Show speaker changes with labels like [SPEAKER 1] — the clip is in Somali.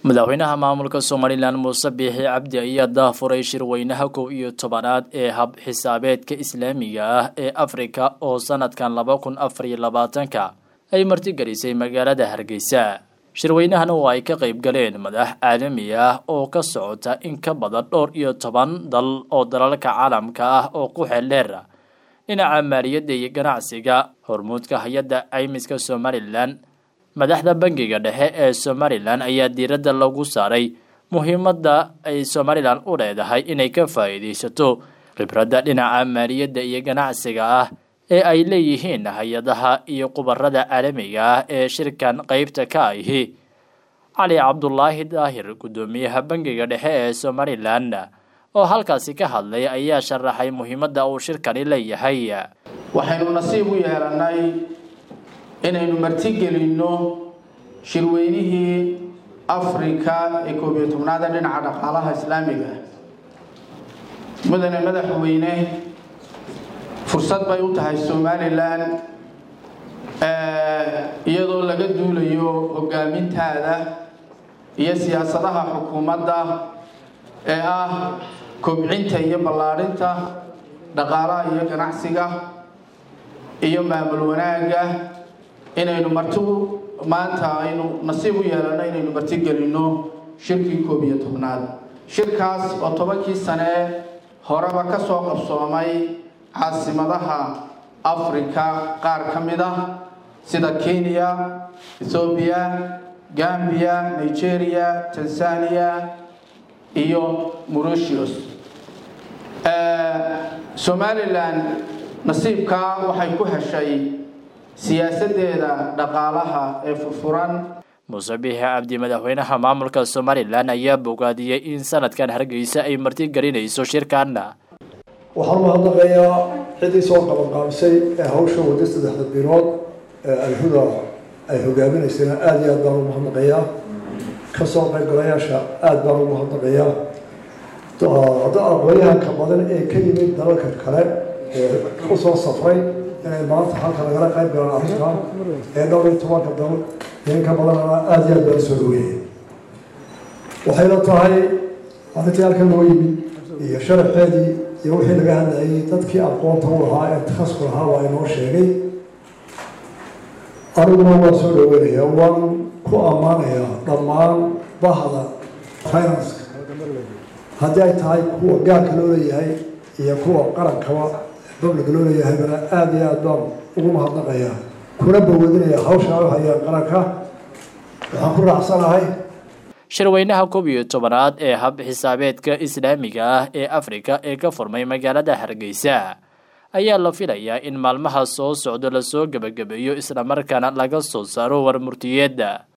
[SPEAKER 1] madaxweynaha maamulka somalilan muuse biixi cabdi ayaa daafuray shirweynaha kow iyo tobanaad ee hab xisaabeedka islaamiga ah ee afrika oo sanadkan laba kun afar iyo labaatanka ay martigelisay magaalada hargeysa shirweynahan oo ay ka qayb galeen madax caalami ah oo ka socota in ka badan dhowr iyo toban dal oo dalalka caalamka ah oo ku xeeldheer dhinaca maaliyadda iyo ganacsiga hormuudka hay-adda caymiska somalilan madaxda bangiga dhexe ee somalilan ayaa diiradda lagu saaray muhiimadda ay somalilan u leedahay inay ka faa'iidaysato khibradda dhinaca maaliyadda iyo ganacsiga ah ee ay leeyihiin hay-adaha iyo khubarada caalamiga ah ee shirkan qeybta ka ahi cali cabdulaahi daahir guddoomiyaha bangiga dhexe ee somalilan oo halkaasi ka hadlay ayaa sharaxay muhiimadda uu shirkani leeyahay
[SPEAKER 2] waxaynu nasiib u yeelannay inaynu martigelinno shirweynihii afrika ee koob iyo tobnaada dhinaca dhaqaalaha islaamiga mudane madaxweyne fursad bay u tahay somalilan iyadoo laga duulayo hogaamintaada iyo siyaasadaha xukuumadda ee ah kobcinta iyo ballaadhinta dhaqaalaha iyo ganacsiga iyo maamul wanaagga inaynu marti maanta aynu nasiib u yeelanno inaynu martigelinno shirkii koob iyo tobnaad shirkaas oo tobankii sane horeba ka soo qabsoomay caasimadaha afrika qaar ka mid ah sida kenya ethoobiya gambiya nigeria tanzania iyo mauritius somalilan nasiibkaa waxay ku heshay siyaasadeeda dhaqaalaha ee furfuran
[SPEAKER 1] muuse biixi cabdi madaxweynaha maamulka somalilan ayaa bogaadiyey in sanadkan hargeysa ay martigelinayso shirkan
[SPEAKER 3] waxaan umahadnaqayaa ciddii soo qabanqaabisay ee hawsha wadda saddexda bilood ee alhuda ay hogaaminaysayna aada iyo aad baan ugu mahadnaqayaa kasoo qaybgalayaasha aada baan ugu mahadnaqayaa hadda aqoonyahanka badan ee ka yimid dalalka kale ee usoo safray inay maanta halka lagala qayb galaan arrintan ee dhowr iyo tobanka dal inka badanana aada iyo aad baan soo dhaweeyay waxayna tahay arrintii halkan loo yimid iyo sharaxeedii iyo wixii laga hadlayay dadkii aqoonta u lahaa ee takhasku lahaa waa inoo sheegay aniguna waan soo dhaweynayaa waan ku ammaanayaa dhammaan bahda finanska haddii ay tahay kuwa gaarka loo leeyahay iyo kuwa qarankaba babliga loo leeyahaybana aada iyo aad baan ugu mahadnaqayaa kuna bawadinaya hawsha u hayaan qaranka waxaan ku raacsanahay
[SPEAKER 1] shirweynaha koob iyo tobanaad ee hab xisaabeedka islaamiga ah ee afrika ee ka furmay magaalada hargeysa ayaa la filayaa in maalmaha soo socdo lasoo gebagabeeyo islamarkaana laga soo saaro warmurtiyeedda